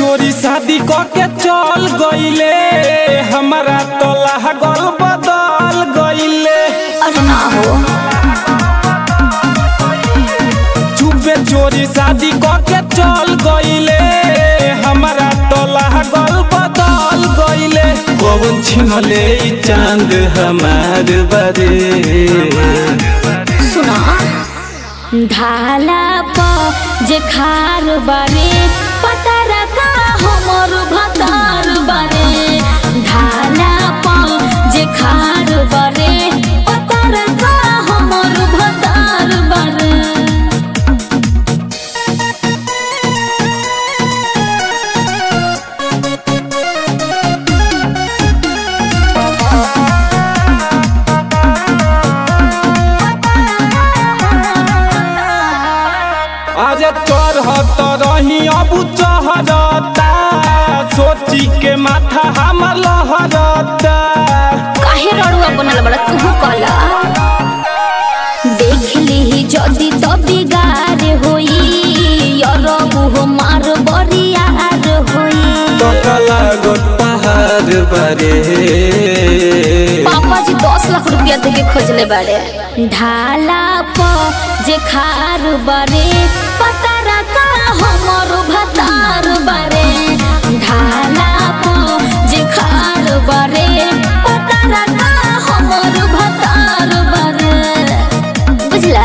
चोरी शादी क के चल गईले हमारा तो लागल बदल गईले अरे ना हो चुपे चोरी शादी क के चल गईले हमारा तो लागल बदल गईले कौन छिनले ई चांद हमार बरे सुना ढाला प जे खार बारे पता रखा हमर भतार बारे ढाला प जे खार बारे पता रखा हमर भतार बारे आज चढ़त रही अब चढ़ता सोची के माथा हमर लहरता काहे रड़ुआ बनल बड़ा तू कला देख ली जदी तो बिगार होई अरबु हो मार बरियार होई तकला गोट पहाड़ बरे पापा जी दस लाख रुपया दे के खोजले बाड़े ढाला प जे खार बारे पता रखा हमर भतार बारे ढाला प जे खार बारे पता रखा हमर भतार बारे बुझला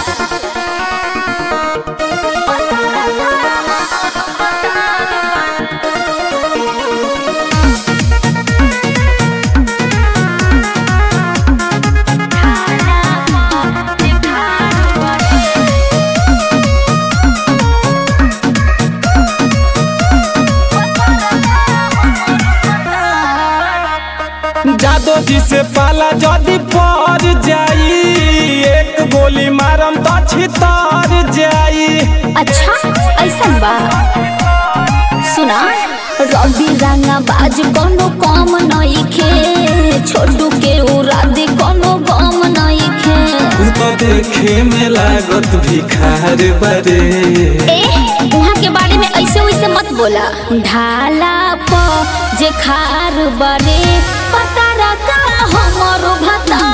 जादो जी से पाला जदी पड़ जाई एक गोली मारम तो छितर जाई अच्छा ऐसा बा सुना रवि रंगा बाज कोनो कम नइखे छोटू के उड़ा दे कोनो गम नइखे तू तो देखे में लागत भिखार बरे ए वहाँ के बारे में ऐसे वैसे मत बोला ढाला प जे खार बारे पता रखा हमरो भता